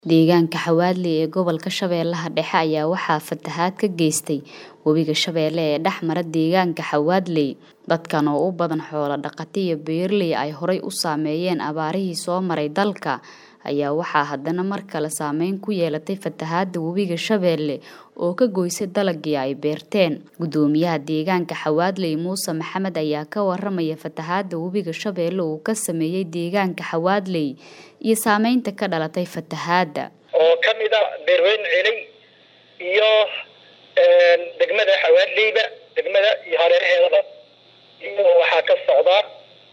Deegaanka Xawadley ee gobolka Shabeellaha Dhexe ayaa waxaa fatahaad ka geystay webiga Shabeelle ee dhex mara deegaanka Xawadley. Dadkan oo u badan xoolo dhaqato iyo beeraley ay horay u saameeyeen abaarihii soo maray dalka ayaa waxaa haddana mar kale saameyn ku yeelatay fatahaadda webiga Shabeelle oo ka goysay dalaggii ay beerteen. Guddoomiyaha deegaanka Xawadley Muuse Maxamed ayaa ka warramaya fatahaadda webiga Shabeelle uu ka sameeyay deegaanka Xawadley iyo saameynta ka dhalatay fatahaadda. oo ka mid a beerweyn celay iyo degmada xawaadleyba degmada iyo hareeraheedaba iyo waxaa ka socdaa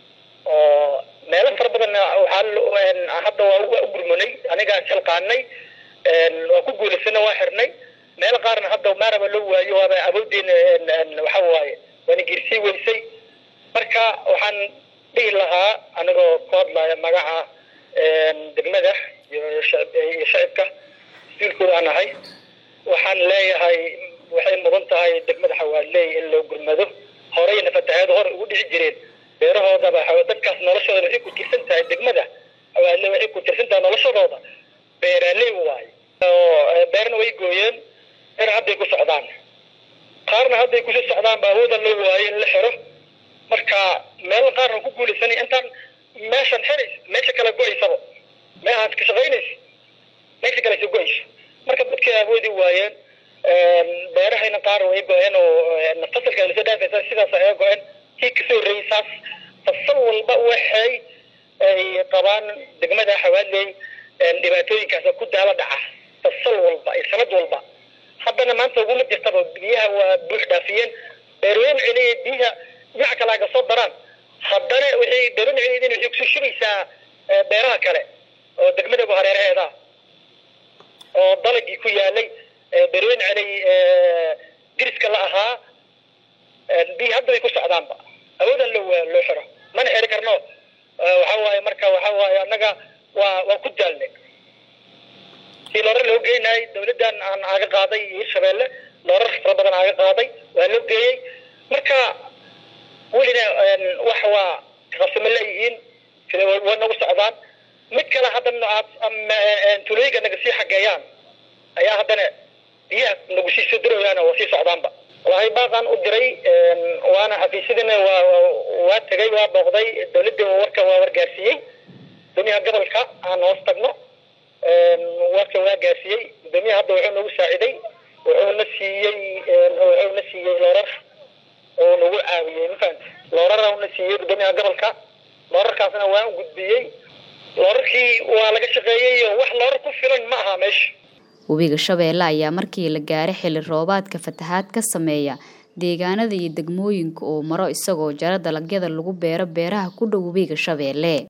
oo meelo fara badan waxaa hadda waa waa u gurmanay anigaa xilqaanay waa ku guulaysana waa xirnay meelo qaarna hadda maaraba loo waayo waaba awooddeena waxa waaye waana geersii weysay marka waxaan dhihi lahaa anigoo ku hadlaya magaca degmada iyo iyo shacibka mas-uulkooda aan ahay waxaan leeyahay waxay mudan tahay degmada xawaadley in loo gurmado horeyna fatahaado hore ugu dhici jireen beerahoodaba dadkaas noloshooda waxay ku tirsan tahay degmada xawaadley waxay ku tirsan tahay noloshadooda beeraley waaye oo beerna way gooyeen beer hadday ku socdaan qaarna hadday kusii socdaan ba awooda loo waayo in la xiro marka meel qaarna ku guulaysanay intaan meeshan xirays meesha kale go-aysaba meehaad ka shaqaynaysa meesha kale sa go-aysa marka dadkay awoodi waayeen beerahayna qaar way go-een oo fasalka lasoo dhaafaysa sidaas ay go-een kii kasoo horreeyay saas fasal walba waxay ay qabaan degmada xawaadley dhibaatooyinkaas ku daala dhaca fasal walba iyo sanad walba haddana maanta uguma jirtaba biyaha waa buux dhaafiyeen beerweyn celiya biyaha dhinaca kale aga soo daraan haddana waxay beerweyn celiyadin waxay kusoo shubaysaa beeraha kale oo degmadaba hareeraheeda oo dalagii ku yaalay beerweyn celay diriska la ahaa biyi hadda way ku socdaanba awoodan loo loo xiro mana xiri karno waxa waaye marka waxa waaye annaga waa waa ku daalnay si loorar loo geynaay dawladdan aan aaga qaaday hirshabeelle loorar fara badan aaga qaaday waa loo geeyey marka welina wax waa qabsama leeyihiin sida waa nagu socdaan mid kale haddana aad tulooyinka naga sii xageeyaan ayaa haddana biyaha nagu sii soo dirayaan waa sii socdaanba wallahi baaqaan u diray waana xafiisyadina waa waa tegay waa booqday dawladda warka waa wargaarsiiyey gudoomiyaha gobolka aan hoos tagno warka waa gaarsiiyey gudoomiyaha hadda wuxuu nagu saaciday wuxuuna siiyey wuxuuna siiyey loorar oo nagu caawiyey mafahanta loorara una siiyey gudoomiyaha gobolka loorarkaasna waa u gudbiyey loorarkii waa laga shaqeeyey wax loorar ku filan ma aha meesha webiga Shabeelle ayaa markii la gaaray xilli roobaadka fatahaad ka sameeya deegaanada iyo degmooyinka oo maro isagoo jara dalagyada lagu beero beeraha ku dhow webiga Shabeelle